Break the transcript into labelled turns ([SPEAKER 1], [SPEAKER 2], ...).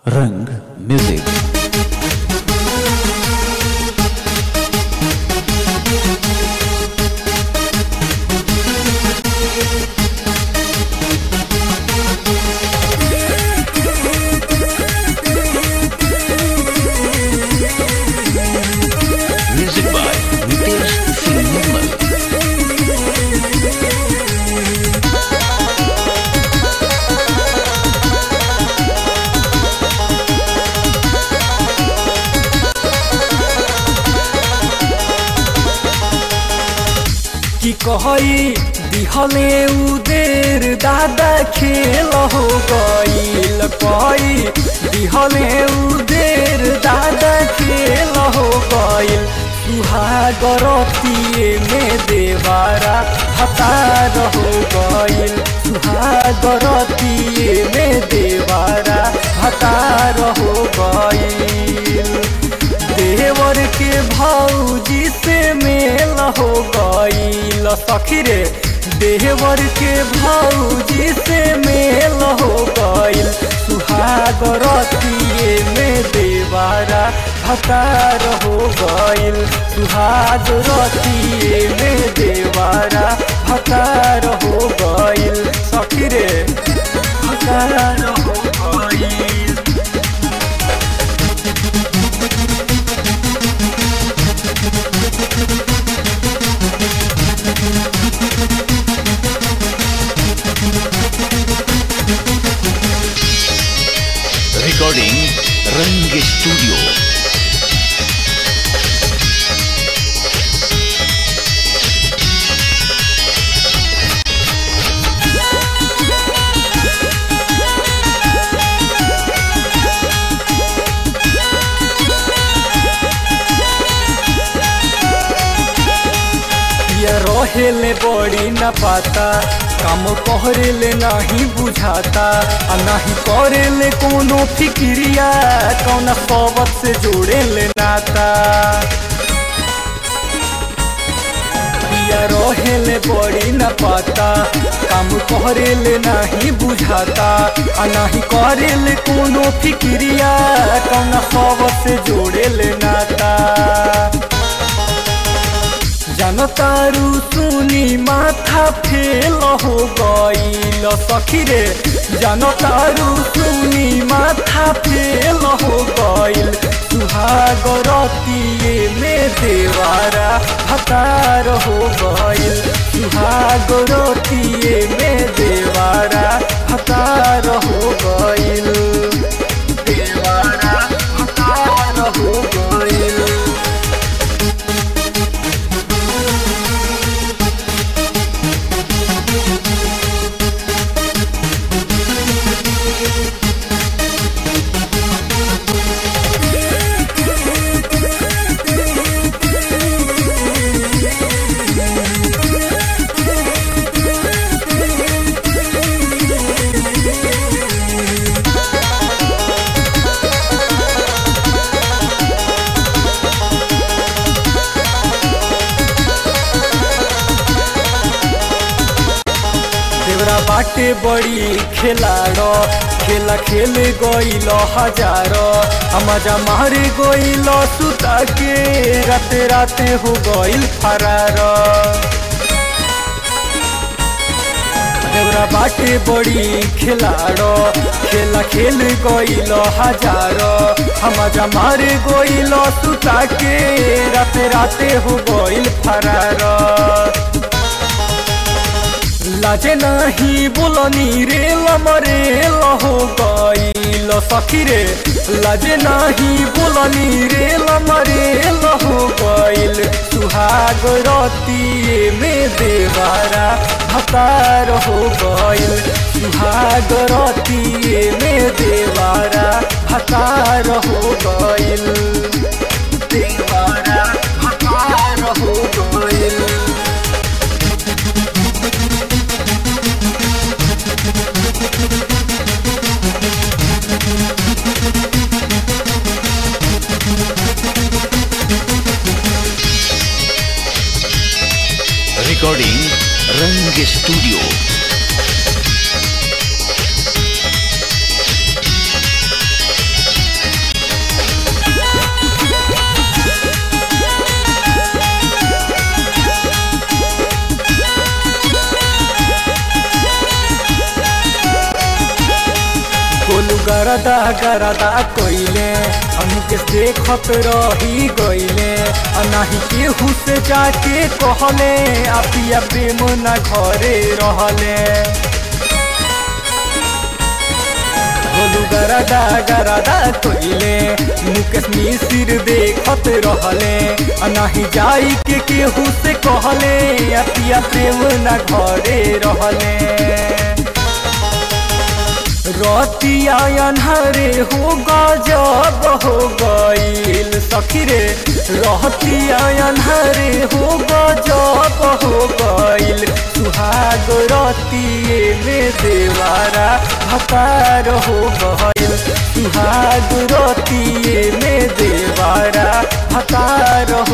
[SPEAKER 1] रंग music music by Nitesh Singh Nirmal
[SPEAKER 2] कि कहई दिहले उदेर दादा खेल हो गईल कहई दिहले उदेर दादा खेल हो गईल सुहागरतिए में देवारा हतार हो गईल सुहागरतिए में देवारा हतार हो गईल देवर के भौजी से मेल हो गईल सखी रे देवर के भौजी से मेल हो गईल सुहागरतिए में देवारा भतार हो गईल सुहागरतिए में देवारा भतार हो गईल सखी रे भतार हो गईल
[SPEAKER 1] रिकॉर्डिंग रंग स्टूडियो
[SPEAKER 2] ये रहेले बड़ी न पाता काम कहरेले नहीं बुझाता आ नहीं करेले कोनो फिक्रिया कौन सबत से जोड़ेले नाता या रहेले बड़ी न पाता काम करेले नहीं बुझाता आ नहीं करेले कोनो फिक्रिया कौन सबत से जोड़ेले नाता जनतारू सुनी माथा फेल हो गईल सखी रे जनतारू सुनी माथा फेल हो गईल सुहागरतिए में देवारा हतार हो गईल सुहागरतिए में देवारा हतार हो गईल देवारा हतार हो गईल देवरा बाटे बड़ी खेलाड़ खेला खेल गईल हजार मजा मार गईल सुता के राते राते हो गईल फरार देवरा बाटे बड़ी खेलाड़ खेला खेल गईल हजार मजा मार गईल सुता के राते राते हो गईल फरार लाजे नाही बोलनी रे लमरे हो गईल सखी रे लाजे नाही बोलनी रे लमरे हो गईल सुहाग रतिए में देवारा भतार हो गईल सुहाग रतिए में देवारा भतार हो गईल देवारा भतार हो गईल
[SPEAKER 1] रिकॉर्डिंग रंग स्टूडियो
[SPEAKER 2] गरदा गरदा कोइले हमके देखत रही गइले आ नाही केहू से जाके कहले आ पिया प्रेम ना घरे रहले बोलू गरदा गरदा कोइले मुकेश मिसिर देखत रहले आ नाही जाई के केहू से कहले आ पिया प्रेम ना घरे रहले रतिया अन्हरे हो गजब हो गईल सखी रे रहतिया अन्हरे हो गजब हो गईल सुहाग रतिये में देवारा भकार हो गईल सुहाग रतिये में देवारा भकार